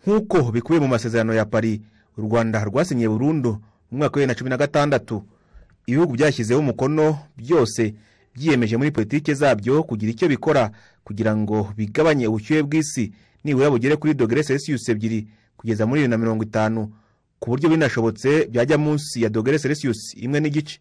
nk'uko bikubiye mu masezerano ya pari u rwanda rwasinyiye burundu mu mwaka wa bibiri na cumi na gatandatu ibihugu byashyizeho umukono byose byiyemeje muri politiki zabyo kugira icyo bikora kugira ngo bigabanye ubushyuhe bw'isi nibura bugere kuri dogere selisiyusi ebyiri kugeza muri bibiri na mirongo itanu ku buryo binashobotse byajya munsi ya dogere selisiyusi imwe n'igice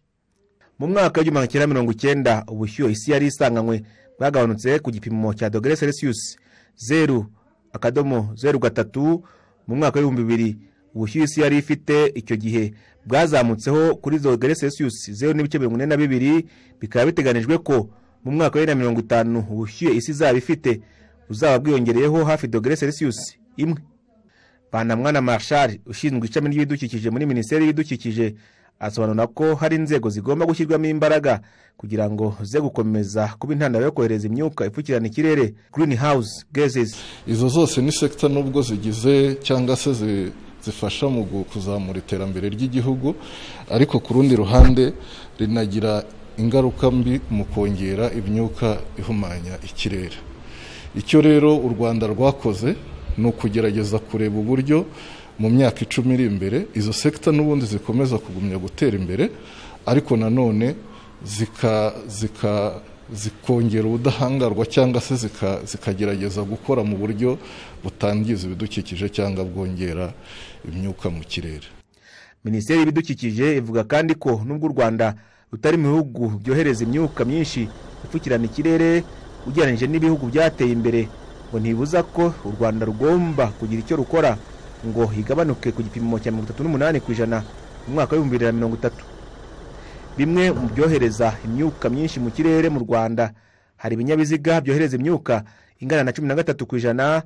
mu mwaka w'igihumbi magana cyenda mirongo icyenda ubushyuhe isi yari isanganywe bwagabanutse ku gipimo cya dogere selisiyusi zeru akadomo zeru gatatu mu mwaka w'ibihumbi bibiri ubushyuhe isi yari ifite icyo gihe bwazamutseho kuri dogere selisiyusi zeru n'ibice mirongo ine na bibiri bikaba biteganijwe ko mu mwaka wa bibiri na mirongo itanu ubushyuhe isi izaba ifite buzaba bwiyongereyeho hafi dogere selisiyusi imwe banamwana marshal ushinzwe ishami ry'ibidukikije muri minisiteri y'ibidukikije asobanura ko hari inzego zigomba gushyirwamo imbaraga kugira ngo ze gukomeza kuba intandaro yo kohereza imyuka ipfukirana ikirere green house gases izo zose ni sekita nubwo zigize cyangwa se zifasha mu kuzamura iterambere ry'igihugu ariko ku rundi ruhande rinagira ingaruka mbi mu kongera imyuka ihumanya ikirere icyo rero u rwanda rwakoze ni ukugerageza kureba uburyo mu myaka icumi iri imbere izo sekita n'ubundi zikomeza kugumya gutera imbere ariko nanone zikongera ubudahangarwa cyangwa se zikagerageza gukora mu buryo butangiza ibidukikije cyangwa bwongera imyuka mu kirere minisiteri y'ibidukikije ivuga kandi ko n'ubwo u rwanda rutari mu bihugu byohereza imyuka myinshi ipfukirana ikirere ugereranyije n'ibihugu byateye imbere ngo ntibuza ko u rwanda rugomba kugira icyo rukora ngo higabanuke ku gipimo cya mirongo itatu n'umunani ku ijana mu mwaka w'ibihumbi bibiri na mirongo itatu bimwe mu byohereza imyuka myinshi mu kirere mu rwanda hari ibinyabiziga byohereza imyuka ingana na cumi na gatatu ku ijana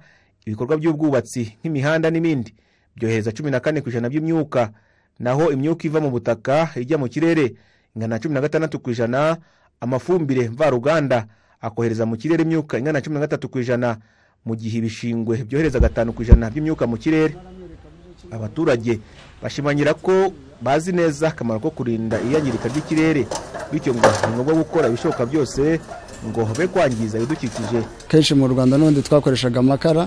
ibikorwa by'ubwubatsi nk'imihanda n'ibindi byohereza cumi na kane ku ijana by'imyuka naho imyuka iva mu butaka ijya mu kirere ingana na cumi na gatandatu ku ijana amafumbire mvaruganda akohereza mu kirere imyuka ingana na cumi na gatatu ku ijana mu gihe ibishingwe byohereza gatanu ku ijana by'imyuka mu kirere abaturage bashimangira ko bazi neza akamaro ko kurinda iyangirika ry'ikirere bityo ngo ni ngombwa gukora ibishoboka byose ngo be kwangiza ibidukikije kenshi mu rwanda n'ubundi twakoreshaga amakara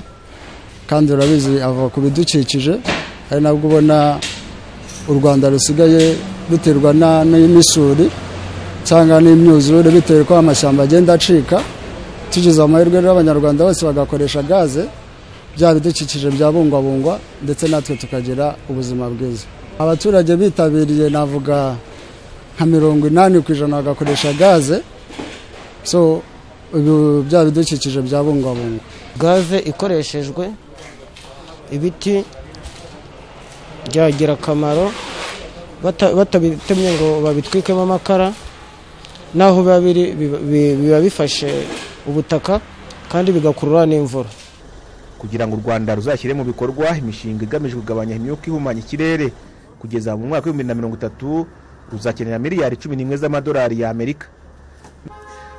kandi urabizi ava ku bidukikije ari nabwo ubona u rwanda rusigaye ruterwa n'imisuri cyangwa n'imyuzure bitewe ko amashyamba agenda acika tugize amahirwe rero abanyarwanda bose bagakoresha gaze bya bidukikije byabungwabungwa ndetse natwe tukagira ubuzima bwiza abaturage bitabiriye navuga nka mirongo inani ku ijana bagakoresha gaze so bya bidukikije byabungwabungwa gaze ikoreshejwe ibiti byagira akamaro batabitemye ngo babitwikemo amakara naho biba biri biba bifashe ubutaka kandi bigakurura n'imvura kugira ngo u rwanda ruzashyire mu bikorwa imishinga igamije kugabanya imyuka ihumanya ikirere kugeza mu mwaka w'ibihumbi na mirongo itatu ruzakenera miliyari cumi n'imwe z'amadolari y'amerika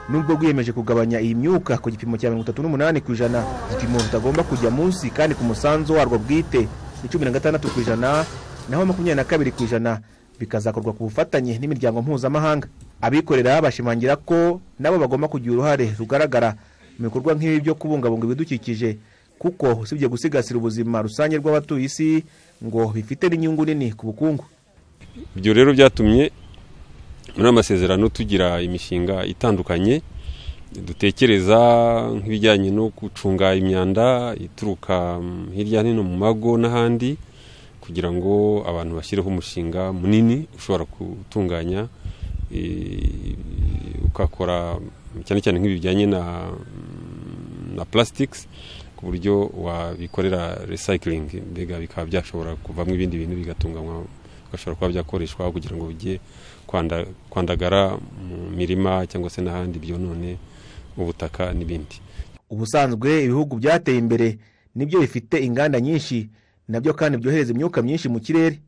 nubwo rwiyemeje kugabanya iyi myuka ku gipimo cya mirongo itatu n'umunani ku ijana igipimo kitagomba kujya munsi kandi ku musanzu warwo bwite ni cumi na gatandatu ku ijana naho makumyabiri na kabiri ku ijana bikazakorwa ku bufatanye n'imiryango mpuzamahanga abikorera bashimangira ko nabo bagomba kugira uruhare rugaragara mu bikorwa nk'ibi byo kubungabunga ibidukikije kuko usibye gusigasira ubuzima rusange rw'abatuye isi ngo bifite n'inyungu nini ku bukungu ibyo rero byatumye muri amasezerano tugira imishinga itandukanye dutekereza nk'ibijyanye no gucunga imyanda ituruka hirya no hino mu mago n'ahandi kugira ngo abantu bashyireho umushinga munini ushobora gutunganya ukakora cyane cyane nk'ibi bijyanye na na plasitics ku buryo wabikorera resayikiringi mbega bikaba byashobora kuvamo ibindi bintu bigatunganywa bigashobora kuba byakoreshwa kugira ngo bijye kwandagara mu mirima cyangwa se n'ahandi byonone ubutaka n'ibindi ubusanzwe ibihugu byateye imbere nibyo bifite inganda nyinshi nabyo kandi byohereza imyuka myinshi mu kirere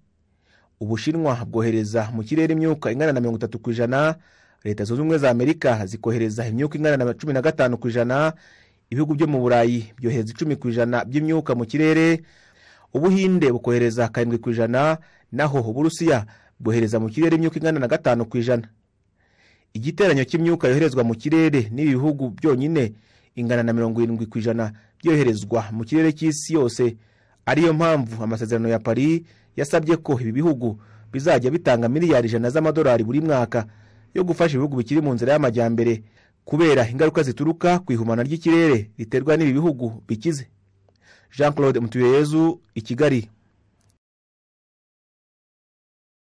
ubushinwa bwohereza mu kirere imyuka ingana na mirongo itatu ku ijana leta zunze ubumwe za amerika zikohereza imyuka ingana na cumi na gatanu ku ijana ibihugu byo mu burayi byohereza icumi ku ijana by'imyuka mu kirere ubuhinde bukohereza karindwi ku ijana naho uburusiya bwohereza mu kirere imyuka ingana na gatanu ku ijana igiteranyo cy'imyuka yoherezwa mu kirere n'ibi bihugu byonyine ingana na mirongo irindwi ku ijana byoherezwa mu kirere cy'isi yose ariyo mpamvu amasezerano ya paris yasabye ko ibi bihugu bizajya bitanga miliyari ijana z'amadolari buri mwaka yo gufasha ibihugu bikiri mu nzira y'amajyambere kubera ingaruka zituruka ku ihumana ry'ikirere riterwa n'ibi bihugu bikize jean claude mutuyeyezu i kigali